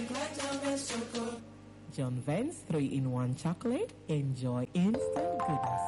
John Vance 3 in 1 chocolate. Enjoy instant goodness.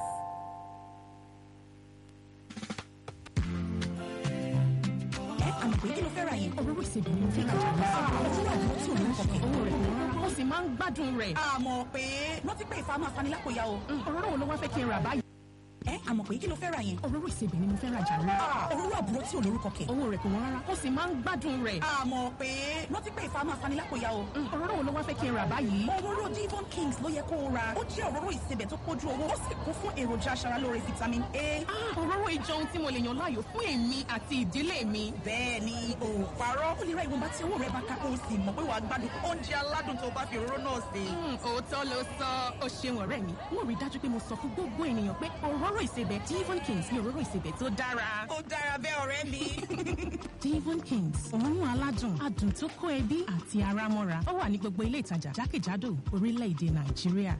àmọ̀ pé kí ló fẹ́ ra yẹn. Òróró ìsebẹ̀ ni mo fẹ́ rajà lọ. Owó àdúrà tí ò ní kọ̀kẹ́. Owó rẹ̀ kò wọ́n. Ó sì máa ń gbádùn rẹ̀. àmọ̀ pé rántí pé ìfà máa fani lápòyà o. Òróró wo ló wá fẹ́ kí n rà báyìí? ẹ àmọ̀ pé kí ló fẹ́ ra yẹn. Òróró ìsebẹ̀ ni mo fẹ́ rajà lọ. òróró àbúrò tí ò lórúkọ kẹ̀. Owó rẹ̀ kò wọ́n rárá. Ó sì máa ń gbádùn rẹ̀. àmọ̀ pé rántí pé ìfà máa fani lápòyà o. Òróró wo ló wá fẹ́ kí n rà báyìí? òróró Devon Kings ló yẹ kó o ra. ó jẹ́ òróró ìsebẹ̀ tó pójú owó ó sì kún fún èròjà aṣaralóore vitamin A. Ah, Òróró ìjọ ohun tí mo lè yàn láàyò fún èmi àti ìdílé mi. bẹ́ẹ̀ ni o ò parọ́. ó lè ra ìwọ̀nba tí owó rẹ̀ bá ká kó o sì mọ̀ pé wàá gbádùn oúnjẹ aládùn tó o bá fi òróró náà sè. Hmm, Òótọ́ ló sọ. Ó ṣeun ọ̀rẹ́ mi. Mo rí i dájú pé mo sọ fún gbogbo ènìyàn pé òróró ìsebẹ̀ Devon Kings ni òróró ìsebẹ̀ tó dára. ó dára bẹ́ẹ̀ ọ̀rẹ́ mi. Devon Kings òórùn aládùn adùn tó kó ẹbí àti ara mọ́ra ó wà ní gbogbo ilé ìtajà jákèjádò orílẹ̀-èdè Nàìjíríà.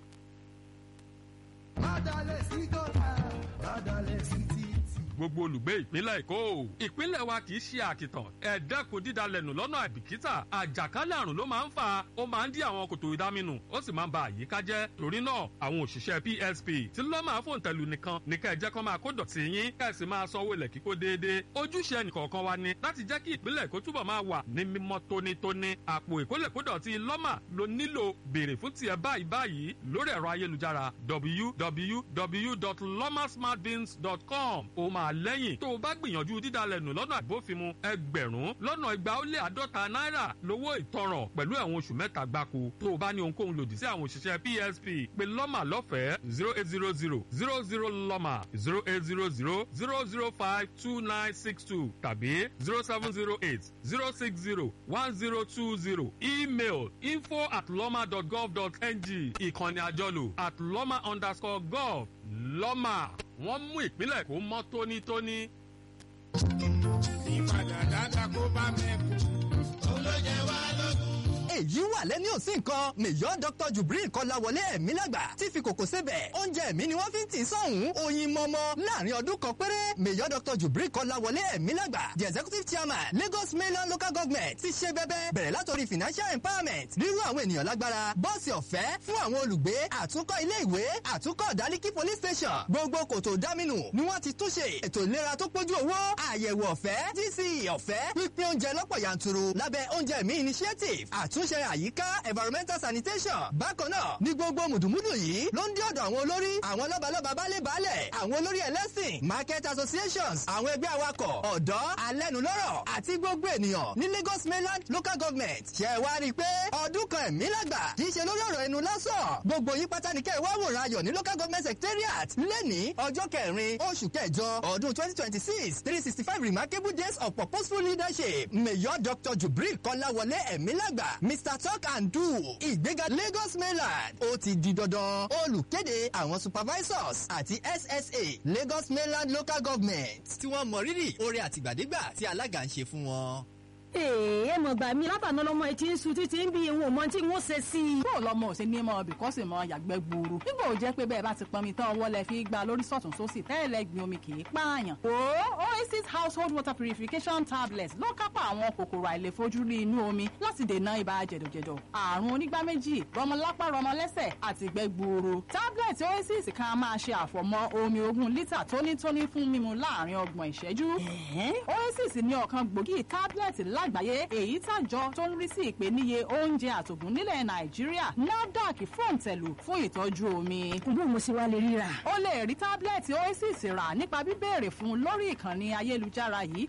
gbogbo olùgbé ìpínlẹ̀ èkó ìpínlẹ̀ wa kì í ṣe àkìtàn ẹ dẹ́kun dídalẹ̀nù lọ́nà àìbìkítà àjàkálẹ̀ àrùn ló máa ń fà ó máa ń dí àwọn kòtò ìdáminù ó sì máa ń ba àyíká jẹ́ torí náà àwọn òṣìṣẹ́ PSP tí lọ́mà fòǹtẹ̀lù nìkan ní kẹ́ ẹ jẹ́ kó máa kó dọ̀tí yín kẹ́ ẹ sì máa sanwó ilẹ̀ kíkó déédéé ojúṣe ẹnìkọ̀ọ̀kan wa ni láti jẹ́ kí ìpínlẹ̀ èkó túbọ̀ máa wà ní mímọ́ tónítóní àpò ìkólẹ̀kódọ̀tí lọ́mà ló nílò béèrè fún tiẹ̀ báyìí báyìí lórí ẹ̀rọ ayélujára www.lomasmartbins.com ó máa lẹ́yìn tó o bá gbìyànjú dídalẹ̀nù lọ́nà àbófinmu ẹgbẹ̀rún lọ́nà igba ó lé àádọ́ta náírà lówó ìtanràn pẹ̀lú ẹ̀wọ̀n oṣù mẹ́ta gbáko tó o bá ní ohunkóhun lòdì sí àwọn òṣìṣẹ́ PSP pé lọ́mà lọ́fẹ̀ẹ́ zero eight zero zero zero zero lọ́mà zero eight zero zero zero zero five two nine six two tàbí zero seven zero eight zero six zero one zero two zero email info at lọ́mà dot gov dot ng ìkànnì àjọlò at lọ́mà underscore gov lọ́mà wọ́n mú ìpínlẹ̀ kó mọ́ tónítóní. ìpadà dáta kó bá mẹ́kù. olóyè wa lógún. èyí wà lẹ́ni òsì nǹkan mèyọ́ dr jubril kọ́láwọlé ẹ̀mí lágbà tí fi kòkò sebẹ̀ oúnjẹ ẹ̀mí ni wọ́n fi ń tì í sọ̀hún oyin mọ́mọ́ láàrin ọdún kan péré mèyọ́ dr jubril kọ́láwọlé ẹ̀mí lágbà the executive chairman lagos mainland local government ti ṣe bẹ́bẹ́ bẹ̀rẹ̀ látòrí financial empowerment rírú àwọn ènìyàn lágbára bọ́ọ̀sì ọ̀fẹ́ fún àwọn olùgbé àtúnkọ́ ilé ìwé àtúnkọ́ ìdálíkì police station gbogbo kòtò dámínù ni wọ́n ti túnṣe ètò ìlera tó pójú owó àyẹ̀wò ọ̀fẹ́ gc ọ̀fẹ́ pípín oúnjẹ lọ́pọ̀ yanturu lábẹ́ oúnjẹ mi initiative àtúnṣe àyíká environmental sanitation bákan náà ní gbogbo mùdùmùdù yìí ló ń dí ọ̀dọ̀ àwọn olórí àwọn lọ́balọ́ba baálé baálẹ̀ àwọn olórí ẹlẹ́sìn market associations àwọn ẹgbẹ́ awakọ̀ ọ̀dọ́ alẹ́nulọ́rọ̀ àti gbogbo ènìyàn ní Lagos mainland local government ṣe wá rí i pé ọdún kan ẹ̀mí lágbà kì í ṣe lórí ọ̀rọ̀ ẹnu lásán gbogbo yín pátá ní kẹ́ ẹ wá wòran ayọ̀ ní local government secretariat lẹ́ni ọjọ́ kẹrin oṣù kẹjọ ọdún twenty twenty six three sixty five remarkable days of purposeful leadership mayor dr jubril kọ́láwọlé ẹ̀mí lágbà mr talk and do ìgbéga Lagos mainland ó ti di dandan olùkéde àwọn supervisors àti SSA Lagos mainland local government tí wọ́n mọ rírì oore àtìgbàdégbà tí alága ń ṣe fún wọn. èè mọ̀ gbà mí látàná lọ́mọ etí ń sun títí ń bí ìwọ̀n mọ́ tí wọ́n ṣe sí i. bó lọmọ ò ṣe ní mọ bìkọ́sì mọ yàgbẹ́ gbòòrò nígbà ò jẹ́ pé bẹ́ẹ̀ bá ti pọnmi tán ọwọ́ lẹ fi gba lórí sọ̀tún sósì tẹ́lẹ̀ gbin omi kì í pààyàn. o oasis household water purification tablets ló kápá àwọn kòkòrò àìlèfojúrí inú omi láti dènà ibà jẹ̀dọ̀jẹ̀dọ̀ àrùn onígbá méjì rọmọlápá rọmọlẹ́sẹ̀ àti ìgbẹ́ gbuuru. tablet oasis kan máa ṣe àfọ̀mọ́ omi ogún lítà tónítóní fún mímu láàrin ọgbọ̀n ìṣẹ́jú. oasis ní ọ̀kan gbòógì tablet lágbàáyé èyí tàjọ tó ń rí sí ìpèníye oúnjẹ àtògùn nílẹ̀ nàìjíríà nafdac fòǹtẹ̀lù fún ìtọ́jú omi. bó mo ṣe wá lè ríra. o lè rí tábìlẹ̀tì oasis rà nípa bíbéèrè fún lórí ìkànnì ayélujára yìí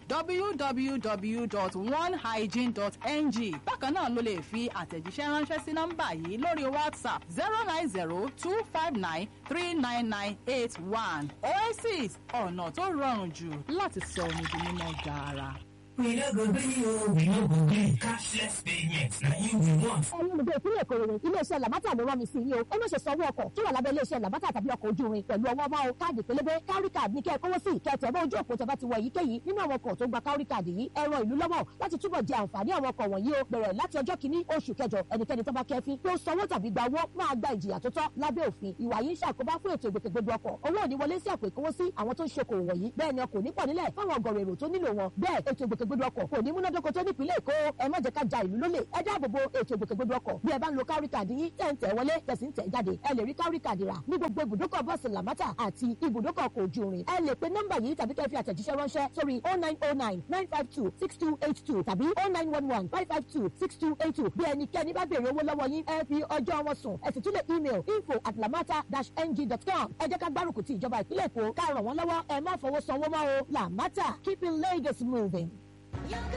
www.onehygiene.ng bákan náà ló lè fi àtẹ̀jíṣẹ́ ránṣẹ́ sí nọ́mbà yìí lórí whatsapp zero nine zero two five nine three nine nine eight one oasis ọ̀nà tó rọrùn jù láti sọ omi di mímọ́ gaara. We no go gree o, we no go gree. Cashless payment na im we want. ẹ̀yin olùgbé ìpínlẹ̀ èkó rere iléeṣẹ́ làbátà ló rán mi sí yín o ẹ má ṣe sanwó ọkọ̀ tó wà lábẹ́ iléeṣẹ́ làbátà tàbí ọkọ̀ ojú irin pẹ̀lú ọwọ́ máa o káàdì pélébé kárí káàdì ní kẹ́ ẹ kówó sí kẹtẹ̀ bá ojú òpó tẹ́bá ti wọ èyíkéyìí nínú àwọn ọkọ̀ tó gba kárí káàdì yìí ẹ ran ìlú lọ́wọ́ láti túbọ̀ jẹ àǹfààní àwọn ọkọ̀ wọ̀nyí o bẹ̀rẹ̀ láti ọjọ́ kìíní oṣù kẹjọ ẹnikẹ́ni tó bá kẹ́fín pé ó sanwó tàbí gba owó máa gba ìjìyà tó tọ́ lábẹ́ òfin ìwà yìí ń ṣàkóbá fún ètò ìgbòkègbodò ọkọ̀ owó ò ní wọlé sí àpò ìkówósí àwọn tó ń ṣokòwò wọ̀nyí bẹ́ẹ̀ ni ọkọ̀ ò ní pọ̀ nílẹ̀ fáwọn ọgọ̀rọ̀ èrò tó nílò wọn bẹ́ẹ̀ ètò ìgbòkègbodò ìgbòkègbodò ọkọ̀ kò ní múnádóko tó nípìnlẹ̀ èkó ẹ má jẹ́ ká ja ìlú lólè ẹ dáàbòbo ètò ìgbòkègbodò ọkọ̀ bí ẹ bá ń lo kárí kàdì yín tẹ̀ ń tẹ̀ wọlé tẹ̀sí ń tẹ̀ jáde ẹ lè rí kárí kàdì rà ní gbogbo ibùdókọ̀ bọ́ọ̀sì làmátà àti ibùdókọ̀ ọkọ̀ ojú irin ẹ lè pe nọ́mbà yìí tàbí kẹ́ fi àtẹ̀jíṣẹ́ ránṣẹ́ sórí oh nine oh nine nine five two six two eight two tàbí oh nine one one five five two six two eight two bí ẹnikẹ́ni bá béèrè owó lọ́wọ́ yín ẹ fi ọjọ́ wọn sùn ẹ sì tún lè email info at lamata dash ng dot com ẹ jẹ́ ká gbárùkù ti ìjọba ìpínlẹ̀ èkó ká ràn wọ́n lọ́wọ́ ẹ má fọwọ́ sanwó mọ́ o lamata keeping Lagos moving.